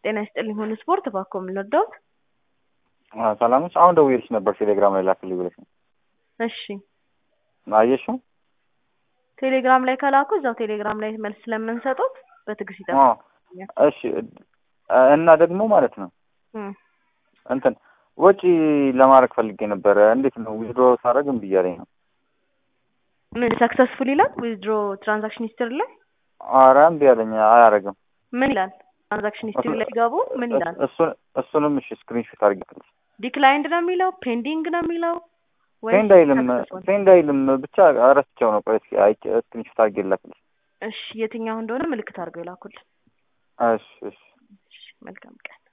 ጤና ይስጥልኝ ሁሉ ስፖርት እባክዎ ምን ልርዳዎት? ሰላም ነሽ? አሁን ደውዬልሽ ነበር ቴሌግራም ላይ ላክልኝ ብለሽ ነው። እሺ አየሽው? ቴሌግራም ላይ ከላኩ እዛው ቴሌግራም ላይ መልስ ስለምንሰጡት በትዕግስት ይጠብቁ። አዎ። እሺ እና ደግሞ ማለት ነው እም፣ እንትን ወጪ ለማድረግ ፈልጌ ነበረ። እንዴት ነው ዊዝድሮ ሳደርግ እምቢ እያለኝ ነው። ምን ሰክሰስፉል ይላል ዊዝድሮ ትራንዛክሽን ሂስትሪ ላይ ኧረ እምቢ አለኝ፣ አያደርግም። ምን ይላል? ትራንዛክሽን ሂስትሪ ላይ ገቡ ምን ይላል? እሱን እሱንም እሺ ስክሪንሾት አድርጌልሽ። ዲክላይንድ ነው የሚለው ፔንዲንግ ነው የሚለው ወይስ ሴንድ አይልም successful? ሴንድ አይልም ብቻ ረስቸው ነው። ቆይ እስኪ አይቼ ስክሪንሾት አድርጌ ላክልሽ። እሺ የትኛው እንደሆነ ምልክት አድርገው ይላኩልን። እሺ እሺ እሺ መልካም ቀን